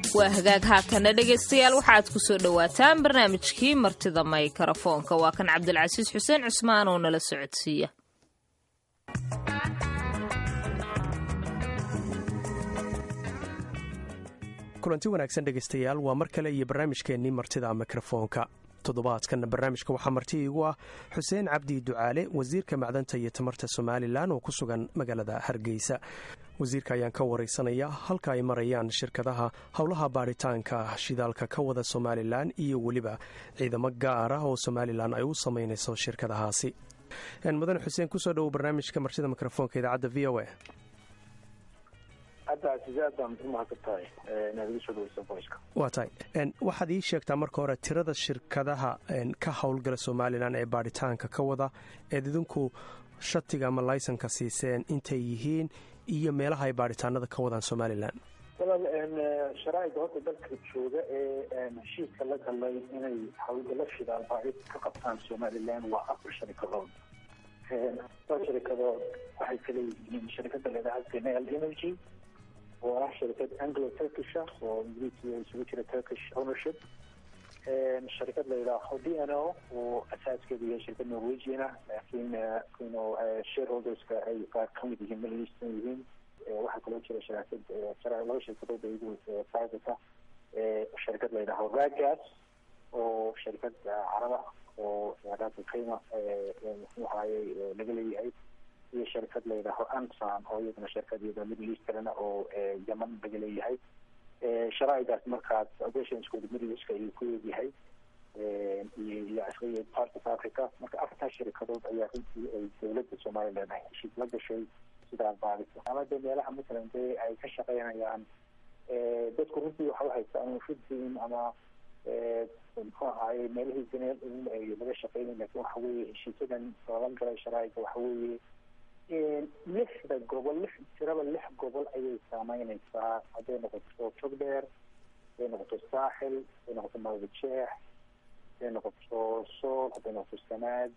waa hagaag haatana dhegaystayaal waxaad ku soo dhowaataan barnaamijkii martida maykarafoonka waa kan cabdilcasiis xuseen cusmaan oo nala socodsiiya kulanti wanaagsan dhegaystayaal waa mar kale iyo barnaamijkeennii martida mikrofoonka toddobaadkan barnaamijka waxaa marti iigu ah xuseen cabdi ducaale wasiirka macdanta iyo tamarta somalilan oo ku sugan magaalada hargeysa wasiirka ayaan ka wareysanaya halka ay marayaan shirkadaha howlaha baadhitaanka shidaalka ka wada somalilan iyo weliba ciidamo gaar ah oo somalilan ay u samaynayso shirkadahaasi mudane xuseen kusoo dhowo barnaamijka martida mikrofoonka idaacadda v o a waa tahay waxaad ii sheegtaa marka hore tirada shirkadaha ka howlgala somalilan ee baadhitaanka ka wada eed idinku shatiga ama laysanka siiseen intay yihiin iyo meelaha ay baadhitaanada ka wadaan somalilan walaal sharaaicda horta dalka jooga ee heshiiska la galay inay howlgalo shidaal baadhid ka qabtaan somalilan waa afar sharikadood afar sharikadood waxay kala yihiin sharikada ladhaha genel energy oo ah sharikad anglo turkisha oo ingiriisiga isugu jira turkish ownership sharikad la yidhaaho d n o oo asaaskeedu yahay shirkad norwegian ah laakiin ino shareholderska ay qaar kamid yihiin middle eastern yihiin waxaa kaloo jira sharaakad laba shirkadood iyagu private ah sharikad la yidhaaho ragas oo sharikad caraba oo raasa kayma muxuu ahaayey laga leeyahay iyo sharikad la yidhaaho ansan oo iyadana shirkad iyada middle eastern oo yeman laga leeyahay sharaa'idaas markaas operationskooda middle eastka ayuu ku eegyahay iyo iyo part of africa marka afartaa shirikadood ayaa runtii ay dowladda somaliland ay heshiis la gashay sidaa baadhisa ama dee meelaha masalan dee ay ka shaqeynayaan dadku runtii waxa u haysta ama fidin ama muxuu ahaayey meelihii ganeel in ay laga shaqeynay lakin waxa weeye heshiisyadan lala galay sharaa'iga waxa weeye lixda gobol lix tiraba lix gobol ayay saameyneysaa hadday noqoto jogdheer hadday noqoto saaxil hadday noqoto mawdajeex hadday noqoto sool hadday noqoto sanaag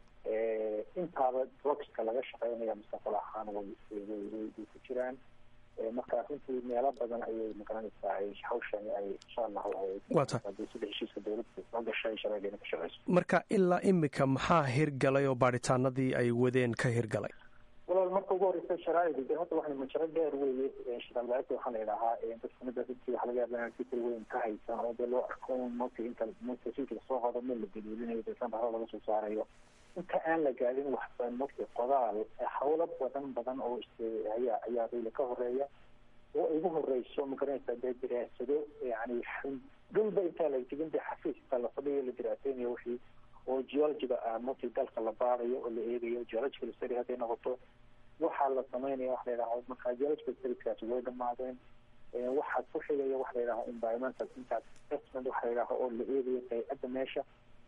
intaaba drogska laga shaqeynaya mustaqbal ahaan way way ku jiraan marka runtii meelo badan ayay maqanaysaa ay hawshani ay insha allahu hadii sida heshiiska dowladda soo gashay shabeegena ka shaqeyso marka ilaa imika maxaa hirgalay oo baadhitaanadii ay wadeen ka hirgalay walaal marka ugu horeysa sharaaicda de hadda waxaa majaro dheer weeye shidaalbaarista waxaa la yidhahaa dadka mida runtii waxa laga yaaba fikir weyn ka haysan oo dee loo arko marka inta marka fikir lasoo qodo meel la daliilinayo deesan haro laga soo saarayo inta aan la gaadin waxba marka qodaal hawlo badan badan oo ayaa ayaa rayla ka horeeya oo igu horeyso magaranaysa dee diraasado yani dhulba intaa la tegin dee xafiiska la fadhiyo la diraaseynayo wixii oo geologiga markii dalka la baarayo oo la eegayo geological study hadday noqoto waxaa la sameynaya waxa la yidhaha markaa geological studies way dhamaadeen waxaa ku xigaya waxa la yidhaha environmental impact assessment waxa la yidhaha oo la eegayo qaycadda meesha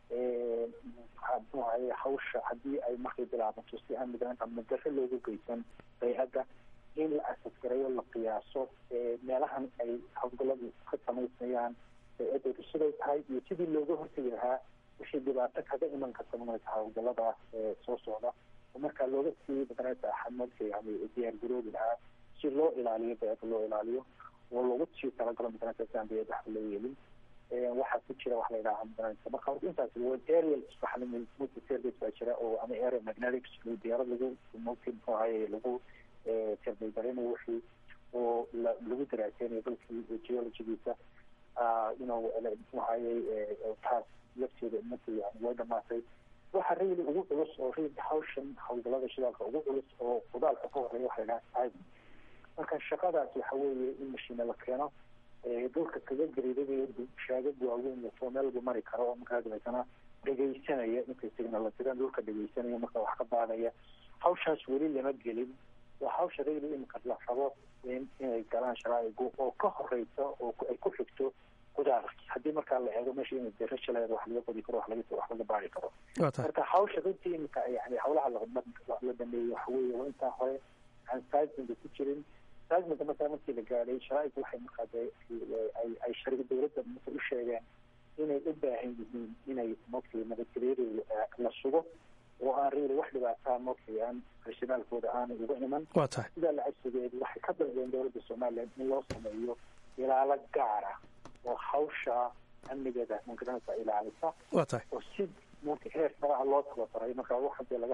muxuu ahaye hawsha haddii ay markay bilaabato si aan migranta madaro loogu geysan qaycadda in la asasgareeyo la qiyaaso meelahan ay hawlgaladu ka samaysmayaan qaycadoodu siday tahay iyo sidii looga hortegi lahaa wixii dhibaato kaga iman karta magarata hawlgalada soo socda oo markaa looga sii magarata xamadka yani diyaar garoobi lahaa si loo ilaaliyo beeda loo ilaaliyo oo loogu sii talagalo magarata si aan beeda waxba loo yeelin waxaa ku jira waxa la yidhaha magarata marka intaas aerial multi service baa jira oo ama aerial magnetics diyaarad lagu multi muxuu ahaye lagu terbaygarinayo wixii oo lagu daraaseynayo dalkii geologigiisa you know muxuu ahayey taas lafteeda marka yani way dhamaatay waxa rayli ugu culus oo rayli hawshan hawlgalada shidaalka ugu culus oo qudaalka ka horeeya waxa la yidhaha marka shaqadaas waxa weeye in mashiina la keeno dhulka kaga gariidagayo shaagag waaweyn lasoo meel lagu mari karo oo markaa dabeetana dhegaysanaya intay signala diraan dhulka dhegaysanaya marka wax ka baadaya hawshaas weli lama gelin waa hawsha rayli imika la rabo inay galaan sharaa'igu oo ka horeysa oo ay ku xigto qudaarki haddii markaa la eego meesha ina derasha leeda wax laga qodi karo wax laga wax laga baari karo marka hawsha runtii imika yani hawlaha la dhameeyey waxa weeye waa intaa hore aan seismiga ku jirin seismiga markaa markii la gaadhay sharaa'igu waxay markaa dee ay ay shariga dowladda marka u sheegeen inay u baahan yihiin inay markii nabadgelyadooda la sugo oo aan reeli wax dhibaataa markii aan rationaalkooda aanay uga iman sidaa lacagsigeed waxay ka dalbeen dowladda somaliland in loo sameeyo ilaalo gaara oo hawsha amnigeeda magaranaysa ilaalisa waa tahay oo si marka heer saraca loo tababaray marka wax hadee laga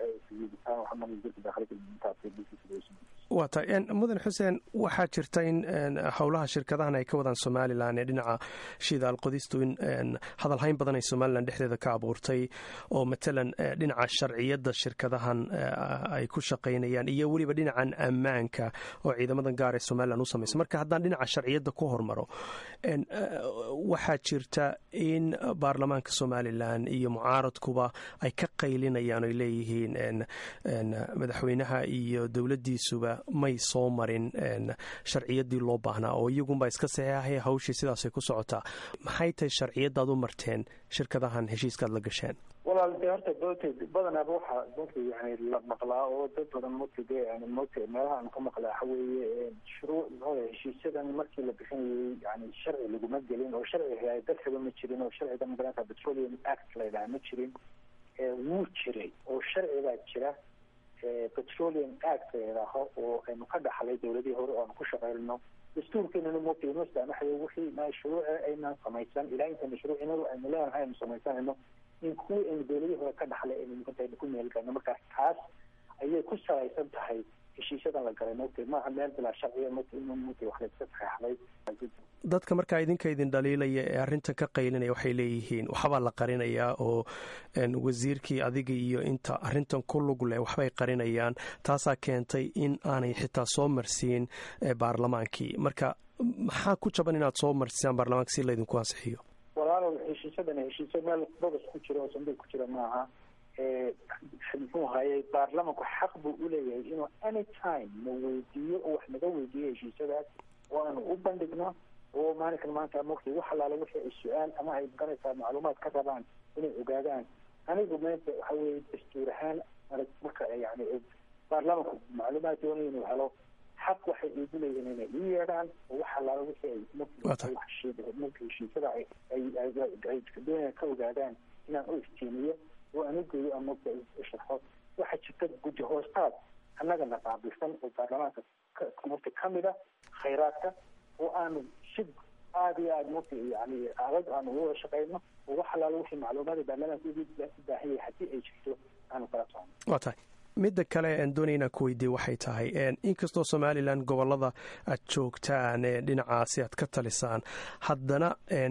waa tahay mudan xuseen waxaa jirta in howlaha shirkadahan ay ka wadaan somalilan ee dhinaca shidaal qodistu in hadalhayn badan ay somalilan dhexdeeda ka abuurtay oo matalan dhinaca sharciyadda shirkadahan ay ku shaqaynayaan iyo weliba dhinacan ammaanka oo ciidamadan gaar ee somalilan u samaysa marka haddaan dhinaca sharciyadda ku hormaro waxaa jirta in baarlamaanka somalilan iyo mucaaradkuba ay ka qaylinayaan oy leeyihiin madaxweynaha iyo dowladdiisuba may soo marin sharciyaddii loo baahnaa oo iyagunbaa iska saxeexaya hawshii sidaasay ku socotaa maxay tahay sharciyaddaad u marteen shirkadahan heshiiskaad la gasheen walaal de horta mota badanaaba waxaa mota yani la maqlaa oo dad badan mota de mota meelaha aan ka maqlaa waxa weeye shuruuc muxuu heshiisyadan markii la bixinayay yani sharci laguma gelin oo sharciga dadkaba ma jirin oo sharciga magaranka petroleum act la yidhaha ma jirin wuu jiray oo sharcigaa jira petroleum act la yidhaaho oo aynu ka dhaxlay dowladihii hore oo aanu ku shaqeynno dastuurkeenana mota inoo saamaxayo wixii shuruuca aynaan samaysan ilaa inta mashruuc inagu aynu leenahay aynu samaysanayno in kuwii aynu dowladihii hore ka dhaxlay aynu muqantaynu ku meelgano markaas taas ayay ku salaysan tahay heshiisyadan la galay mota maaha meel bilaa sharciya mota in mota wax layska saxeexday dadka markaa idinka idin dhaliilaya ee arrintan ka qaylinaya waxay leeyihiin waxbaa la qarinayaa oo wasiirkii adiga iyo inta arrintan ku lug leh waxbay qarinayaan taasaa keentay in aanay xitaa soo marsiin baarlamaankii marka maxaa ku jaban inaad soo marsisaan baarlamaanka si laydinku ansixiyo walaalow heshiisyadan heshiisyo meel bobas ku jira oo sanduuq ku jira maaha muxuu hayay baarlamanku xaq buu uleeyahay inuu any time na weydiiyo oo wax naga weydiiyo heshiisyadaas oo aanu u bandhigno oo maalinkan maanta mogta wax alaala wixii ay su-aal ama ay maganaysaa macluumaad ka rabaan inay ogaadaan anigu meenta waxa weye dastuur ahaan marka yani baarlamanku macluumaad doonaya inuu helo xaq waxay iigu leeyihiin inay ii yeedhaan oo wax alaala wixii ay mogta heshiisyada ay doonayaan ka ogaadaan inaan u iftiimiyo oo aan u geeyo aan mogta sharxo waxaa jirta guddi hoostaad annagana qaabilsan oo baarlamaanka mogta kamid a khayraadka oo aanu si aada iyo aada mogta yani adag aanu uga shaqeyno oo wax alaala wixii macluumaada baarlamaanka ugu baahan yahay haddii ay jirto aanu kala socono waa tahay midda kale aan doonaya inaan ku weydiiye waxay tahay inkastoo somalilan gobolada aad joogtaan dhinacaasi aad ka talisaan haddana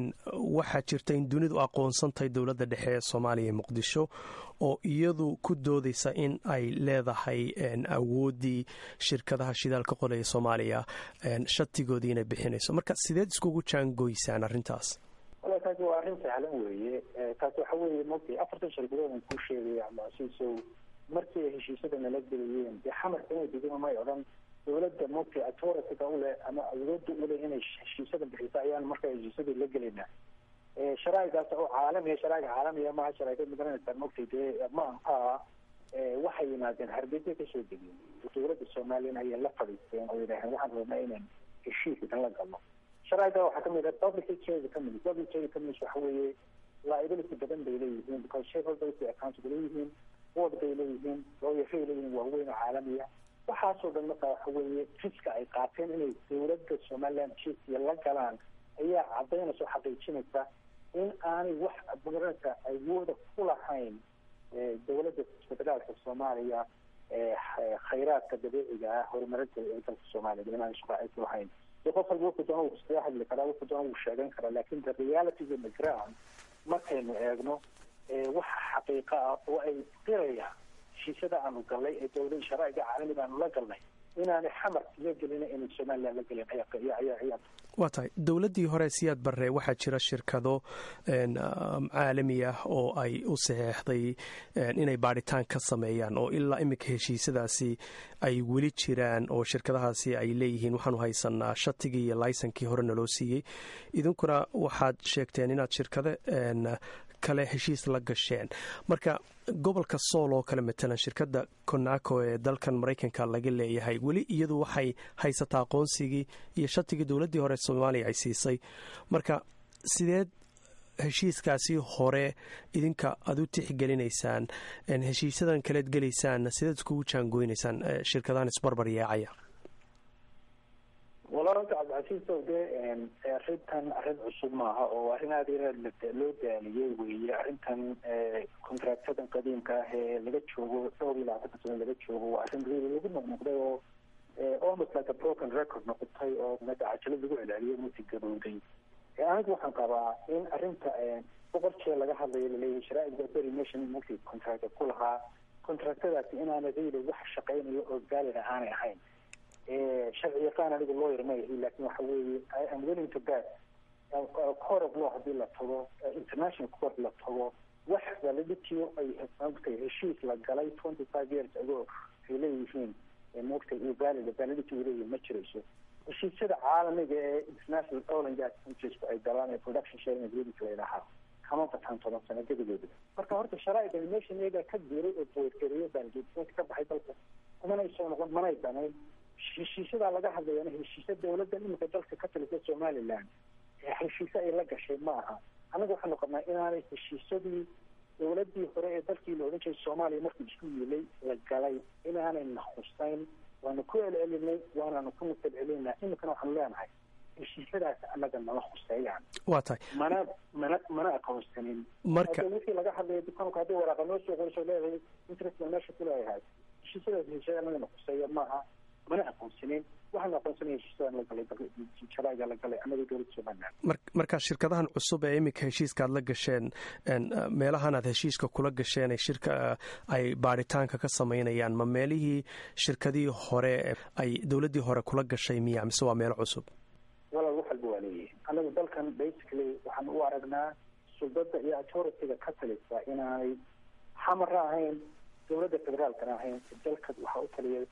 waxaa jirta in dunidu aqoonsan tahay dowladda dhexe ee soomaaliya ee muqdisho oo iyadu ku doodaysa in ay leedahay awooddii shirkadaha shidaalka qolaya soomaaliya shatigoodii inay bixinayso marka sideed iskugu jaangoysaan arrintaas wala taasi waa arrin sahlan weeye taasi waxa weeye mogtay afartan shirkadood aan kuu sheegaya abdicasiisow markii ay heshiisyada nala gelayeen dee xamarka inay degin may odhan dowladda mogtay authorityga uleh ama awoodda uleh inay heshiisyada bixiso ayaan marka heshiisyada la gelaynaa sharaa'igaas oo caalamiya sharaa'iga caalamiya maha sharaaigad magaranaysaa mogtay dee ma aha waxay yimaadeen hargeysa kasoo degeen dowladda somalilan ayay la fadhiisteen oo yidhaaheen waxaan rabnaa inaan heshiiskan la galno sharaa'iga waxaa kamid ah public trade kamid public trade kamid waxa weeye liability badan bay leeyihiin because shareholders bay accountable leeyihiin board bay leeyihiin looyafay leeyihiin waaweyn oo caalamiya waxaasoo dhan marka waxa weeye riska ay qaateen inay dowladda somaliland heshiiskiya la galaan ayaa cadaynaysa oo xaqiijinaysa in aanay wax magaranaysa awooda ku lahayn dowladda federaalka soomaaliya khayraadka dabiiciga ah horumarinta ee dalka soomaaliya inaan shaqo ay ku lahayn de qof walba wuxuu doona wuu iskaga hadli karaa wuxuu doona wuu sheegan karaa lakin the realities in the ground markaynu eegno waxa xaqiiqa ah oo ay qirayaan heshiisyada aanu galnay ee dowlada sharaa'iga caalamiga aanu la galnay inaanay xamar iga gelin inay somaliland la gelin ayaa waa tahay dowladdii hore siyaad barre waxaa jira shirkado caalami ah oo ay u saxeexday inay baadhitaan ka sameeyaan oo ilaa iminka heshiisyadaasi ay weli jiraan oo shirkadahaasi ay leeyihiin waxaanu haysanaa shatigii iyo laysankii hore naloo siiyey idinkuna waxaad sheegteen inaad shirkado kale heshiis la gasheen marka gobolka sool oo kale matalan shirkadda conaco ee dalkan maraykanka laga leeyahay weli iyadu waxay haysataa aqoonsigii iyo shatigii dowladdii hore soomaaliya ay siisay marka sideed heshiiskaasi hore idinka aada u tixgelinaysaan heshiisyadan kaleed gelaysaan sideed iskugu jaangoynaysaan shirkadahan isbarbar yaacaya walaa horta cabdicasiisow dee arrintan arrin cusub maaha oo arrin aada yar loo daaliyey weeye arrintan contractadan qadiimka ah ee laga joogo dhowr iyo labaatan sano laga joogo waa arrin real lagu noqnoqday oo almost like a broken record noqotay oo cajalad lagu celceliyo muti gabowday anigu waxaan qabaa in arrinta boqol jeer laga hadlayo laleeyahay sharaaicda beri nation multi contract ku lahaa contractadaasi inaana real wax shaqeynayo oo valid aanay ahayn sharci yaqaan anigu lawyer ma yahi laakin waxa weeye i am willing to bet court of law hadii la tago international court la tago wax validity ay maogtay heshiis la galay twenty five years ago ay leeyihiin maogtay iyo valid validity ay leeyihiin ma jirayso heshiisyada caalamiga ee international oil and gas countries ay galaan ee production sharing agreement la yidhaahaa kama bataan toban sano gedigooda marka horta sharaaicda nation iyaga ka diiray oo boodgareeyo baalgeedinta ka baxay dalka kumanay soo noqon manay danayn heshiisyadaa laga hadlayana heshiisya dawladda iminka dalka ka talisa somaliland heshiise ay la gashay ma aha anaga waxaanu qabnaa inaanay heshiisyadii dawladii hore ee dalkii la odhan jiray soomaaliya markii isku yiilay la galay inaanay nahusayn waanu ku celcelinay waananu ku celcelinaa iminkana waxaanu leenahay heshiisyadaas anaga nala huseeyaan waa tahay mana mana mana aqoonsanin marka wixii laga hadlaya dukaanku haddii waraaqa noo soo qoriso leedahay interest baan meesha ku leeyahay heshiisyadaas heshiisyada anaga na huseeya maaha mana aqoonsanin waxaanu aqoonsanaya heshiisyadan la galay sharaa'iga la galay anaga dowladda somaliland mar marka shirkadahan cusub ee iminka heshiiska aad la gasheen meelahan aad heshiiska kula gasheen ee shirka ay baaritaanka ka samaynayaan ma meelihii shirkadihii hore ay dowladdii hore kula gashay miya mise waa meelo cusub walaal wax walba waa leeyihi anagu dalkan basically waxaan u aragnaa suldada iyo authorityga ka talisa inaanay xamara ahayn dowladda federaalkana ahayn dalka waxaa u taliya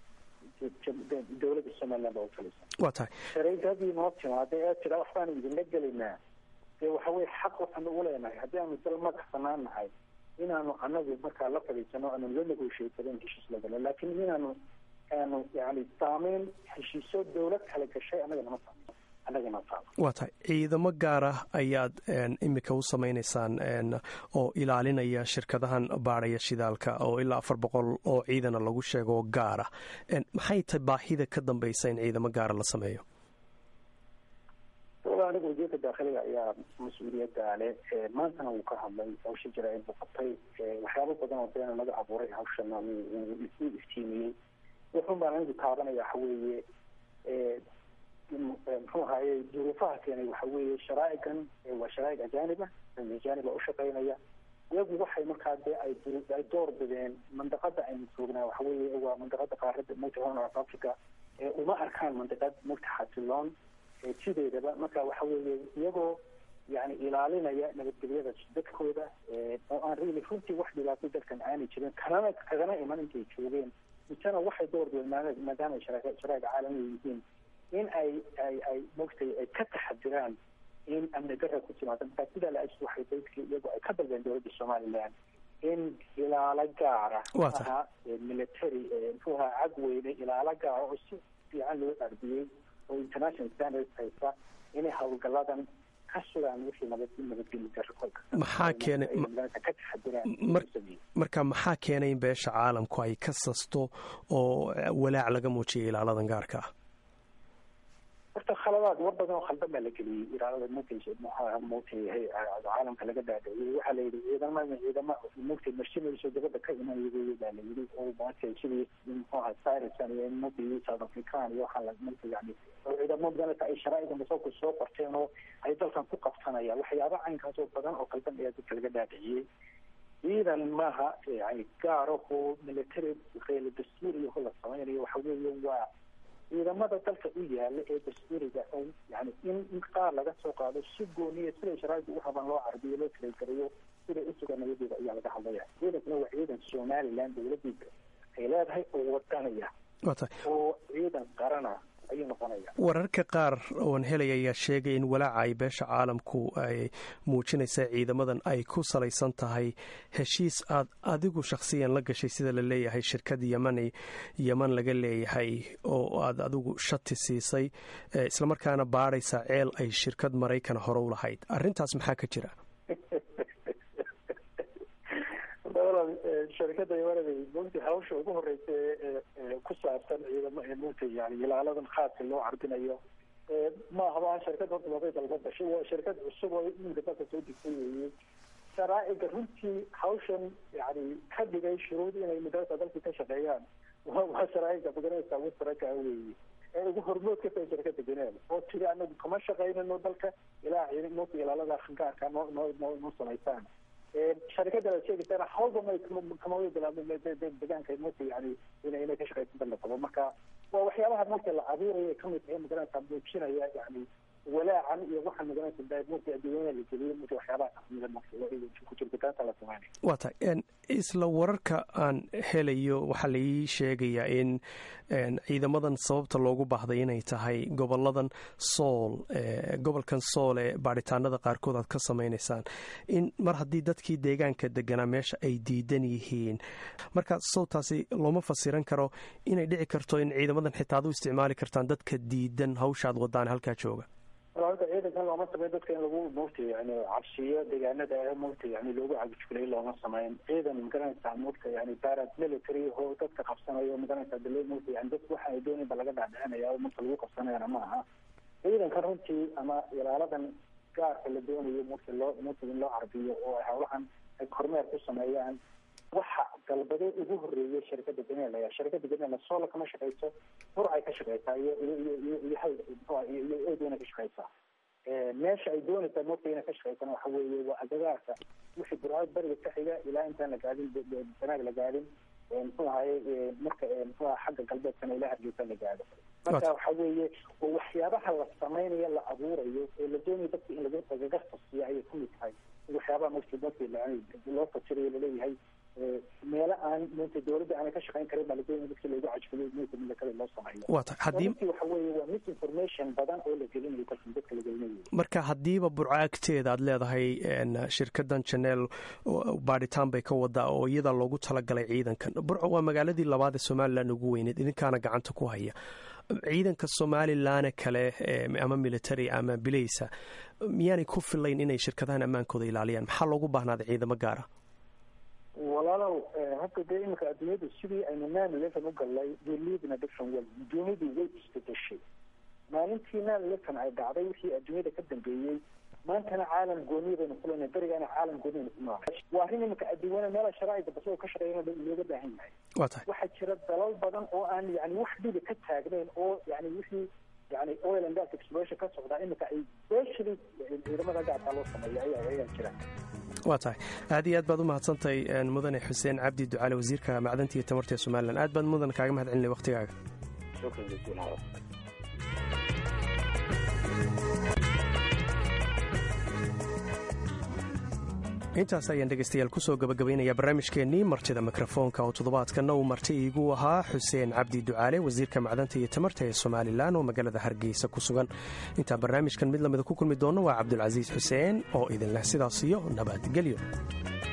dowladda somaliland baa u talisa waa tahay shareydadii noo timaada ee tira waxbaanu idinla gelaynaa dee waxa weye xaq waxaanu ugu leenahay haddii aanu dal madax banaan nahay inaanu anagu markaa la fadhiisano aanu la negotiataden heshiis la galo laakiin inaanu aanu yani saameyn heshiisyo dowlad kala gashay anaga nama saamo anaga nama saamo waa tahay ciidamo gaar ah ayaad iminka u samaynaysaan oo ilaalinaya shirkadahan baadhaya shidaalka oo ilaa afar boqol oo ciidana lagu sheego gaara maxay tahay baahida ka dambaysa in ciidamo gaara la sameeyo aniga wasiirka daakiliga ayaa mas-uuliyadda le maantana wuu ka hadlay hawsha jira inuu qabtay waxyaabo badan oo beena laga abuuray hawshana u iftiimiyey wuxun baan anigu taabanaya waxa weeye muxuu ahaye duruufaha keenay waxa weeye sharaa'igan waa sharaa'ig ajaaniba ajaaniba ushaqeynaya iyagu waxay markaa dee ay ay door bideen mandaqada aynu joognaa waxa weeye waa mandaqada qaarada multi horn of africa uma arkaan mandaqad multi xasiloon sideedaba marka waxa weeye iyagoo yani ilaalinaya nabadgelyada dadkooda oo aan really runtii wax dhibaato dalkan aanay jirin kalana kagana iman intay joogeen misena waxay door bideen maadaama sharaa'iga caalamiga yihiin in ay ay ay mogtay ay ka taxadiraan in amni dara ku timaado markaa sidaa la ajis waxay bayskii iyagu ay ka dalbeen dowladda somaliland in ilaalo gaara aha military muxuu ahaa cag weyne ilaalo gaara oo si fiican loo ardiyey oo international standards haysa inay howlgaladan ka sugaan wixii nabad nabadgeli dara kolka maxaa keenay ka taxadiraan marka maxaa keenay in beesha caalamku ay ka sasto oo walaac laga muujiyay ilaaladan gaarka ah horta khaladaad war badan oo khaldan baa la geliyey ilaalada mugtay muxaa mugtay caalamka laga dhaadhiciyey waxaa la yidhi ciidama ciidama mugtay mashinayso dabada ka imanayay baa la yidhi oo maartay sidii muxuu ahaa cyrusan iyo mugtay south african iyo waxaa la mugtay yani oo ciidamo badan ay sharaa'iga masawku soo qorteen oo ay dalkan ku qabsanayaan waxyaaba caynkaas oo badan oo khaldan ayaa dadka laga dhaadhiciyey ciidan maaha yani gaaraho military qeyla dastuur iyo la samaynayo waxa weeye waa ciidamada dalka u yaala ee dastuuriga oo yani in qaar laga soo qaado si gooniya siday sharaaida u rabaan loo carabiyo loo talagarayo siday usuga nabadeeda ayaa laga hadlaya ciidankuna waa ciidan somaliland dowladiisa ay leedahay oo wadanaya oo ciidan qarana ayuu noqonaya wararka qaar oon helaya ayaa sheegay in walaaca ay beesha caalamku ay muujinaysa ciidamadan ay ku salaysan tahay heshiis aad adigu shakhsiyan la gashay sida la leeyahay shirkad yemani yeman laga leeyahay oo aad adigu shati siisay islamarkaana baadhaysa ceel ay shirkad maraykan hore u lahayd arrintaas maxaa ka jira sharikada yamanada mugta hawsha ugu horeysa ee ku saabsan ciidamo ee mugta yani ilaaladan khaaska loo carbinayo ma ahaba shirkad horta waabay dalba gashay waa shirkad cusub oo iminka dalka soo degtay weeye sharaa'iga runtii hawshan yani ka dhigay shuruud inay mudarasa dalkii ka shaqeeyaan waa sharaa'iga magaranaysa wasaraka weeye ee ugu hormood ka tahay shirkada geneva oo tiri anagu kama shaqaynano dalka ilaa ciidamada ilaalada gaarka noo noo noo noo samaysaan sharikada la sheegaysana hawlba may kama bilaabin deegaanka mota yani ina inay ka shaqaysan dal la qabo marka waa waxyaabaha marka la abuuraya kamid tahay magaranaysa muujinaya yani walaacan iyo waxaa magaranaysa mota adduunyada la geliyo mota waxyaabaha kamida ku jiritaanta la sameynay waa tahay isla wararka aan helayo waxaa laii sheegayaa in ciidamadan sababta loogu baahday inay tahay goboladan sool gobolkan sool ee baadhitaanada qaarkood aad ka samaynaysaan in mar haddii dadkii deegaanka deganaa meesha ay diidan yihiin marka sawtaasi looma fasiran karo inay dhici karto in ciidamadan xitaa ad u isticmaali kartaan dadka diidan hawshaad wadaan halkaa jooga horta ciidankan looma sameyn dadka in lagu mugta yani cabsiyo deegaanada ee mugta yani loogu cagijulay looma sameyn ciidan magaranaysa mugta yani parad military oo dadka qabsanayo magaranaysa dalo mugta yani dad waxa ay doonayn ba laga dhaadhicinaya oo mugta lagu qabsanayana ma aha ciidankan runtii ama ilaaladan gaarka la doonayo mugta loo mugta in loo carbiyo oo hawlahan ay kormeer ku sameeyaan waxa galbade ugu horeeyay shirkada benela shirkada benela soola kama shaqeyso bur ay ka shaqeysaa iyo iyo iyo iyo iyo eeduna ka shaqeysaa meesha ay doonaysaa moogta inay ka shaqeysana waxa weeye waa agagaarka wixii burcad bariga ka xiga ilaa intaan la gaadin sanaag la gaadin muxuu ahaye marka muxuu aha xagga galbeedkana ilaa hargeysa la gaado marka waxa weeye waxyaabaha la samaynayo la abuurayo ee la doonayo dadka in laga lagaga fasiyo ayay kamid tahay waxyaabaha markii markii loo fasirayo laleeyahay meelo aan mta dowladda aanay ka shaqeyn karin baa ladoonaya dadkii loogu cajfiliyo mta military loo sameeyo waa tahay haddii waxa weeye waa misinformation badan oo la gelinayo dalka dadka la gelinayo marka haddiiba burco agteeda aad leedahay shirkadan janeel baadhitaan bay ka wadaa oo iyada loogu talagalay ciidankan burco waa magaaladii labaad ee somalilan ugu weyneed idinkaana gacanta ku haya ciidanka somalilan kale ama military ama bilaysa miyaanay ku filayn inay shirkadahan ammaankooda ilaaliyaan maxaa loogu baahnaaday ciidamo gaara walaalow hadda dee iminka adduunyadu sidii aynu nine eleven u galnay we live in a different world adduunyadu way isbedeshay maalintii nine eleven ay dhacday wixii adduunyada ka dambeeyey maantana caalam gooniya baynu kuleynay berigaana caalam gooniyaynu ku noolay waa arrin iminka adduunyada meela sharaa'iga basagoo ka shaqeeyana looga baahan yahay waa tahay waxaa jira dalal badan oo aan yani wax dhibi ka taagnayn oo yani wixii yani oil and gas exploration ka socdaa iminka ay specially ciidamada gaarkaa loo sameeya ayaa ayaa jira waa tahay aad iyo aad baad u mahadsantahay mudane xuseen cabdi ducaale wasiirka macdanta iyo tamarta ee somalilan aad baad mudan kaaga mahad celinay waktigaaga intaas ayaan dhegaystayaal kusoo gabagabaynayaa barnaamijkeennii martida mikrofoonka oo toddobaadkanna uu marti iigu ahaa xuseen cabdi ducaale wasiirka macdanta iyo tamarta ee somalilan oo magaalada hargeysa ku sugan intaan barnaamijkan mid lamida ku kulmi doonno waa cabdulcasiis xuseen oo idinleh sidaas iyo nabadgelyo